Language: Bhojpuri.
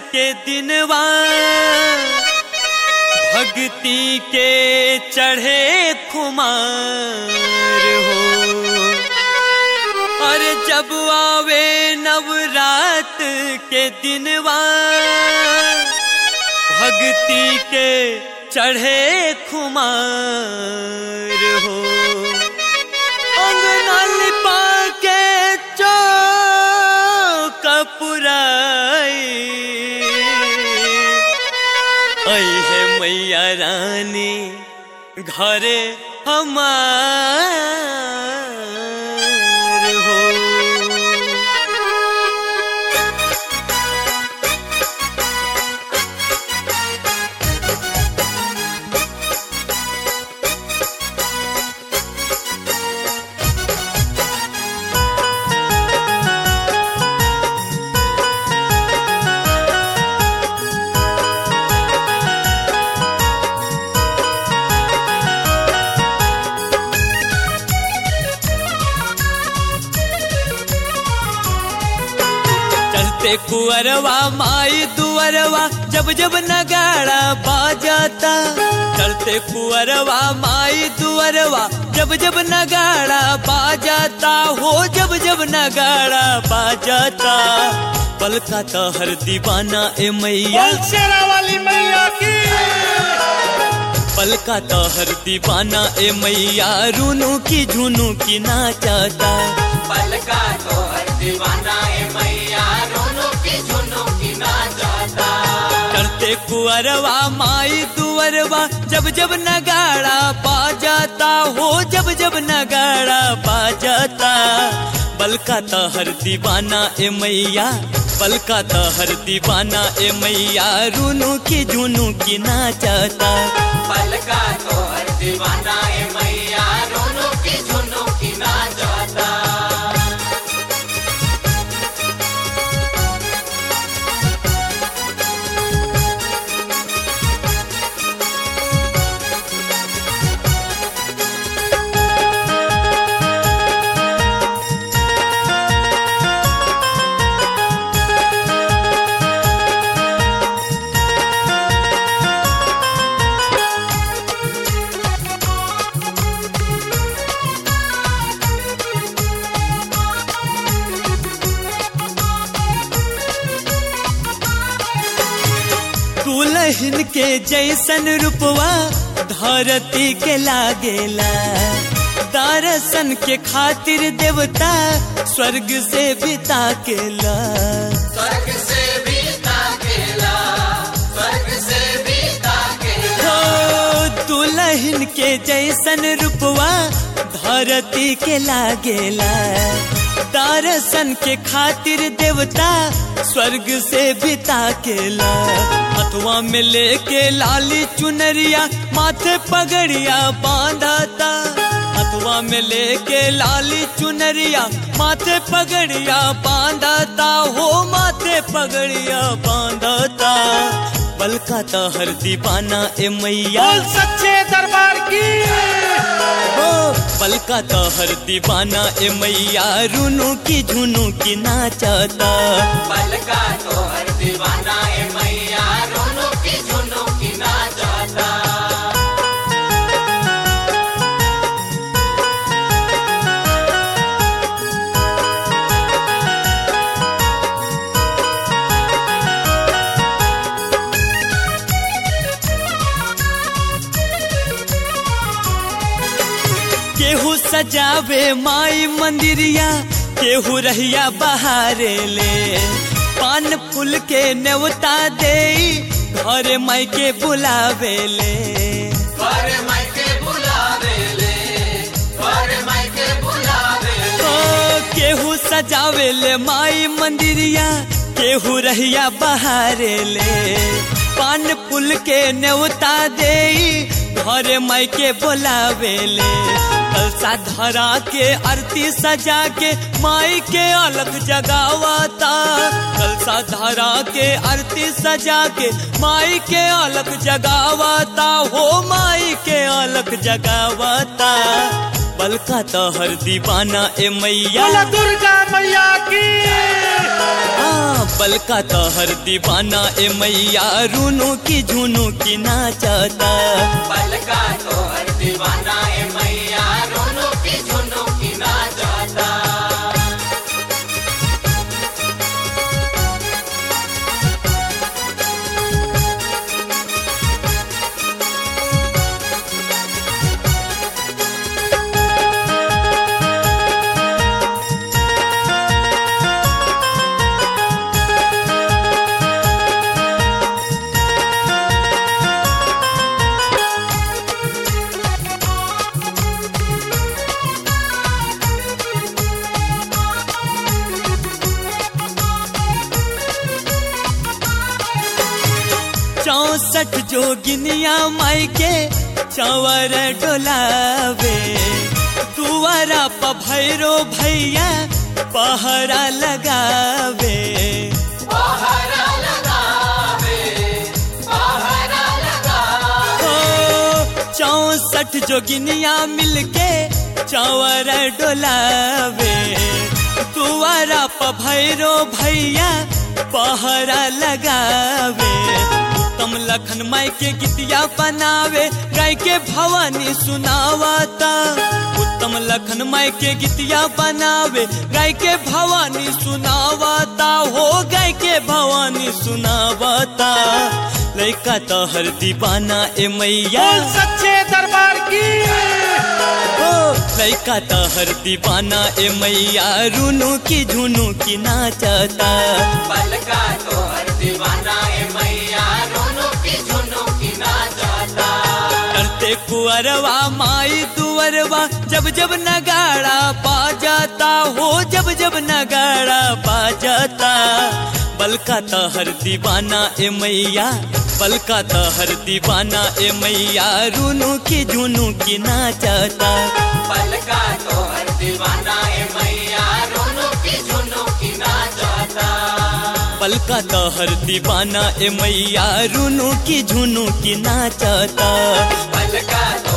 के दिनवा भक्ति के चढ़े खुमार हो और जब आवे नवरात के दिनवा भक्ति के चढ़े खुमार हो अंगना लिपा के चौक पुराई ऐ है मैया रानी घरे हमार हो चलते कुअरवा माई दुअरवा जब जब नगाड़ा बाजाता चलते कुअरवा माई दुअरवा जब जब नगाड़ा बाजाता हो जब जब नगाड़ा बाजाता पलका तो हर दीवाना ए मैया बोल शेरा वाली मैया की पलका तो हर दीवाना ए मैया रूनू की झुनू की नाचाता पलका तो हर दीवाना है मैया रोनो की झुनो की ना जाता करते कुअरवा माई दुअरवा जब जब नगाड़ा पा जाता हो जब जब नगाड़ा पा जाता बलका तो हर दीवाना ए मैया बलका तो हर दीवाना ए मैया रूनू की झुनू की नाचाता पलका तो हर दीवाना है मैया रोनो की झुनो की ना जाता दुल्हन के जैसन रूपवा धरती के लागेला दर्शन के खातिर देवता स्वर्ग से बिता केला स्वर्ग से भी ताकेला स्वर्ग से भी ताकेला हो दुल्हन के जैसन रूपवा धरती के लागेला दर्शन के खातिर देवता स्वर्ग से बिता केला हथुआ में लेके लाली चुनरिया माथे पगड़िया बांधता हथुआ में लेके लाली चुनरिया माथे पगड़िया बांधता हो माथे पगड़िया बांधता बलका तो हर दीवाना ए मैया बोल सच्चे दरबार की हो पलका तो हर दीवाना ए मैया रूनू की झुनू की नाचता पलका तो हर दीवाना है मैया रोनो की झुनो की ना जाता केहू सजावे माई मंदिरिया केहू रहिया बहारे ले पान फूल के नेवता दे घरे माई के बुलावे ले पर मायके बुलावे ले पर मायके बुलावे ले ओ केहू सजावे ले माई मंदिरिया केहू रहिया बहारे ले पान फूल के नेवता दे घरे माई के बोलावे ले कलसा धरा के आरती सजा के माई के अलग जगावता कलसा धरा के आरती सजा के माई के अलग जगावता हो माई के अलग अलग जगावता बलका तो हर दीवाना ए मैया बोला दुर्गा मैया की आ, बलका तो हर दीवाना ए मैया रूनू की झुनू की नाचता पलका तो हर दीवाना ए मैया रोनो की झुनो की ना जाता चौसठ जोगिनिया माई के चवर डोलावे दुआरा प भैरो भैया पहरा लगावे पहरा लगावे पहरा लगावे ओ चौसठ जोगिनिया मिलके चवर डोलावे दुआरा प भैरो भैया पहरा लगावे उत्तम लखन माई के गीतिया बनावे गाय के भवानी सुनावता उत्तम लखन माई के गीतिया बनावे गाय के भवानी सुनावता हो गाय के भवानी सुनावता लैका तो हर दीवाना ए मैया बोल सच्चे दरबार की ओ लैका तो हर दीवाना ए मैया रूनू की झुनू की नाचता पलका तो हर दीवाना ए मैया रोनो की झुनो की ना जाता करते कुअरवा माई दुअरवा जब जब नगाड़ा पा जाता हो जब जब नगाड़ा पा जाता बलका तो हर दीवाना ए मैया बलका तो हर दीवाना ए मैया रूनू की झुनू की नाचता पलका तो हर दीवाना ए मैया रोनो की झुनो की ना जाता बलका तो हर दीवाना ए मैया रूनू की झुनू की नाचता पलका